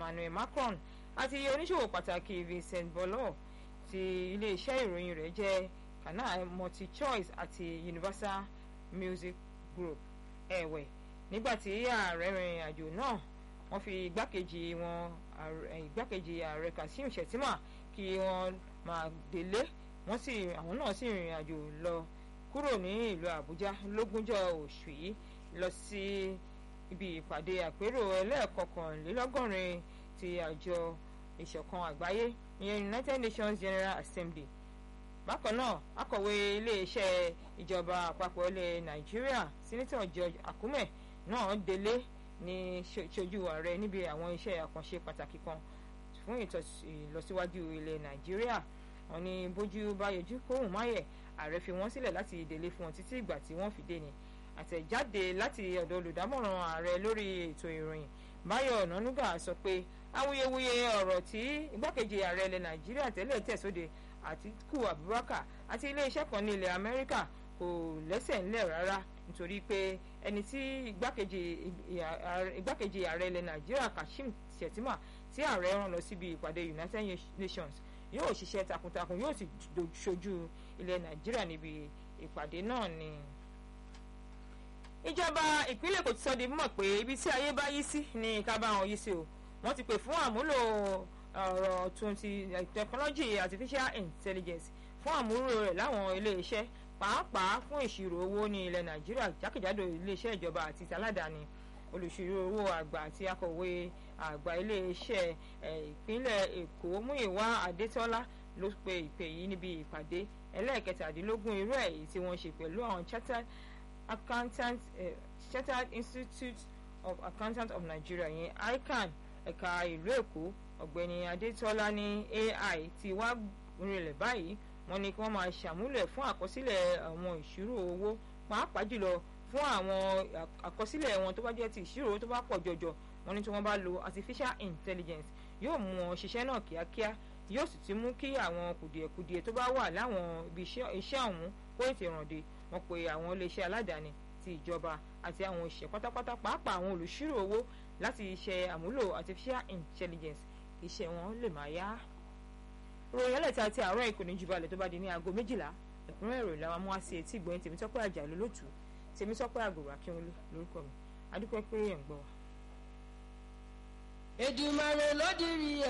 Emmanuel Macron àti oníṣòwò pàtàkì Vincent Bollor ti iléeṣẹ́ ìròyìn rẹ̀ jẹ́ Canal MultiChoice àti Universal Music Group ẹ̀wẹ̀ nígbàtí ààrẹ rìnrìn àjò náà wọ́n fi igbákejì wọn igbákejì ààrẹ Kashim Shettima kí wọ́n máa délé wọ́n sì àwọn náà sì rìnrìn àjò lọ kúrò ní ìlú Àbújá lógúnjọ́ oṣù yìí lọ sí ibi ìpàdé àpérò ẹlẹ́ẹ̀kọkànlélọ́gọ́rin ti àjọ ìṣọ̀kan àgbáyé ìyẹn United Nations General Assembly bákan náà akọ̀wé iléeṣẹ́ ìjọba àpapọ̀ ilẹ̀ Nàìjíríà Senator George Akume náà délé ní ṣojú ààrẹ níbi àwọn iṣẹ́ àkànṣe pàtàkì kan fún ìlọsíwájú ilẹ̀ Nàìjíríà wọ́n ní bójú bá yọjú kóhùn máyẹ̀ ààrẹ fi wọ́n sílẹ̀ láti délé fún wọn títí ìgbà tí wọ́n fi dé ni àtẹ̀jáde láti ọ̀dọ̀ olùdámọ̀ràn ààrẹ lórí ètò ìròyìn Báyọ̀ Ọ̀nànúgà sọ pé awuyewuye ọ̀rọ̀ tí igbákejì ààrẹ ilẹ̀ Nàìjíríà tẹ́lẹ̀ tẹ̀sóde Àtíkù Abubakar àti iléeṣẹ́ kan ní ilẹ̀ Amẹ́ríkà kò lẹ́sẹ̀ ńlẹ̀ rárá nítorí pé ẹni tí igbákejì ààrẹ ilẹ̀ Nàìjíríà Kashim Shettima tí ààrẹ rán lọ síbi ìpàdé United Nations yóò ṣiṣẹ́ takuntakun yóò sì ṣojú ilẹ̀ Nàìjíríà níbi ìpàdé náà ni. ìjọba ìpínlẹ̀ Èkó ti sọ di mímọ̀ pé ibi tí ayé bá yí sí ni ká bá wọn yí sí o wọ́n ti pè fún àmúlò ọ̀rọ̀ twenty technology artificial intelligence fún àmúlò rẹ̀ láwọn ilé-iṣẹ́ pàápàá fún ìṣirò owó ní ilẹ̀ Nàìjíríà jákèjádò ilé-iṣẹ́ ìjọba àti aládàáni olùṣirò owó àgbà àti akọ̀wé àgbà ilé-iṣẹ́ ìpínlẹ̀ Èkó Múyìwá Adétọ́lá ló pe ìpè yìí níbi ìpàdé ẹlẹ́ẹ̀kẹtàdínlógún irú ẹ̀ èyí tí wọ́n ṣe pẹ̀lú àwọn chartered accountant uh, chartered institute of accountants of Nigeria yẹn ICAN ẹ̀ka ìlú Èkó ọ̀gbẹ́ni Adétọ́lá ní AI ti wá rinlẹ̀ báyìí wọ́n ní kí wọ́n máa ṣàmúlẹ̀ fún àkọsílẹ̀ àwọn ìṣirò owó pàápàá jùlọ fún àwọn àkọsílẹ̀ wọn tó bá jẹ́ ti ìṣirò tó bá pọ̀ jọjọ wọ́n ní tí wọ́n bá lo artificial intelligence yóò mú wọn ṣiṣẹ́ náà kíákíá yóò sì ti mú kí àwọn kùdìẹ̀kudiẹ tó bá wà láwọn ibi iṣẹ́ ọ̀hún kó ètè rànde wọ́n pe àwọn iléeṣẹ́ aládàáni ti ìjọba àti àwọn òṣìṣẹ́ pátápátá pàápàá àwọn olùṣírò owó láti ṣe àmúlò artificial intelligence kì í ṣe wọn lè máa yá. ròyìn ẹlẹ́ta ti àárọ̀ ìkòní jubalẹ̀ tó bá di ní aago méjìlá ẹ̀kúnrẹ́ ìròyìn làwọn mú wá sí etí ìgbọ̀nyìn tèmítọ́pẹ́ àjà lólótù tèmítọ́pẹ́ àgòrò akínwólé lórúkọ mi adúpẹ́ pé ẹ̀ ń gbọ́ wa. Èdùmàrè ló dirí